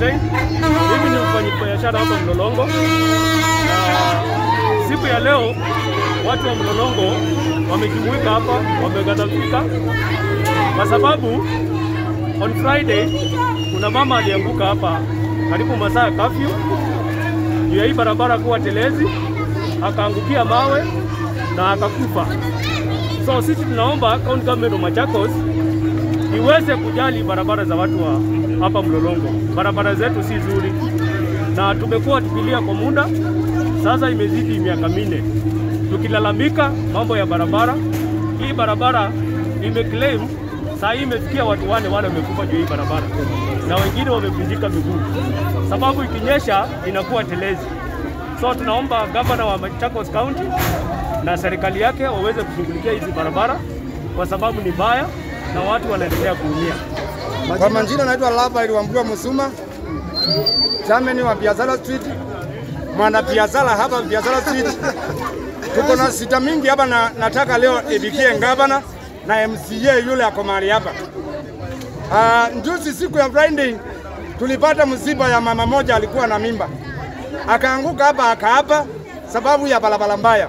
Hussein. Mimi ni mfanyabiashara hapa Mlolongo, na siku ya leo watu wa Mlolongo wamejumuika hapa, wameghadhabika kwa sababu on Friday kuna mama alianguka hapa karibu masaa ya kafyu juu ya hii barabara kuwa telezi, akaangukia mawe na akakufa. So sisi tunaomba county government of Machakos iweze kujali barabara za watu wa hapa Mlolongo. Barabara zetu si nzuri, na tumekuwa tukilia kwa muda sasa, imezidi miaka minne tukilalamika mambo ya barabara. Hii barabara imeclaim saa hii imefikia watu wane wale wamekufa juu hii barabara, na wengine wamevunjika miguu, sababu ikinyesha inakuwa telezi. So tunaomba gavana wa Machakos County na serikali yake waweze kushughulikia hizi barabara kwa sababu ni mbaya na watu wanaendelea kuumia. Kwa majina naitwa Rafael Wambua Musuma, chameni wa Biashara Street, mwana biashara hapa Biashara Street. Tuko na sita mingi hapa na nataka leo ibikie gavana na MCA yule ako mahali hapa. Uh, njuzi siku ya Friday tulipata msiba ya mama moja alikuwa na mimba akaanguka hapa akaapa sababu ya barabara mbaya.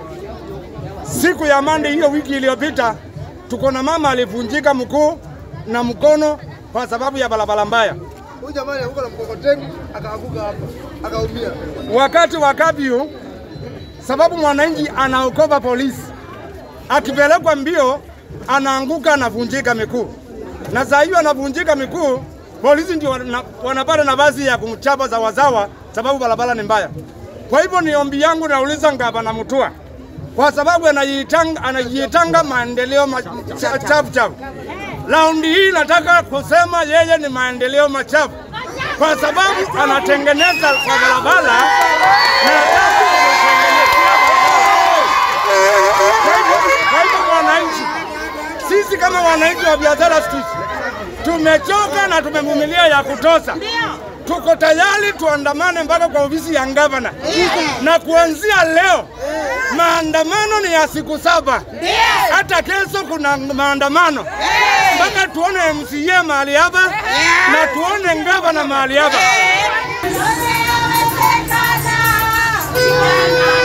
Siku ya Monday hiyo wiki iliyopita tuko na mama alivunjika mguu na mkono kwa sababu ya barabara mbaya. Huyu jamaa alianguka na mkokoteni akaanguka hapa akaumia. Wakati wa kabyu, sababu mwananchi anaokopa polisi, akipelekwa mbio anaanguka anavunjika miguu, na saa hiyo anavunjika miguu, polisi ndio wana- wanapata nafasi ya kumchapa zawazawa, sababu barabara ni mbaya. Kwa hivyo ni ombi yangu, nauliza gavana Mutua kwa sababu anajiitanga, anajiitanga maendeleo ma- cha- chafu chafu. Raundi hii nataka kusema yeye ni maendeleo machafu kwa sababu anatengeneza kwa barabara na hataki kutengenezea barabara. Kwa hivyo- Kwa hivyo wananchi, sisi kama wananchi wa Biashara Street tumechoka na tumevumilia ya kutosha. Tuko tayari tuandamane mpaka kwa ofisi ya gavana, na kuanzia leo maandamano ni ya siku saba. Hata kesho kuna maandamano mpaka tuone MCA mahali hapa na tuone gavana mahali hapa. Yote yawezekana.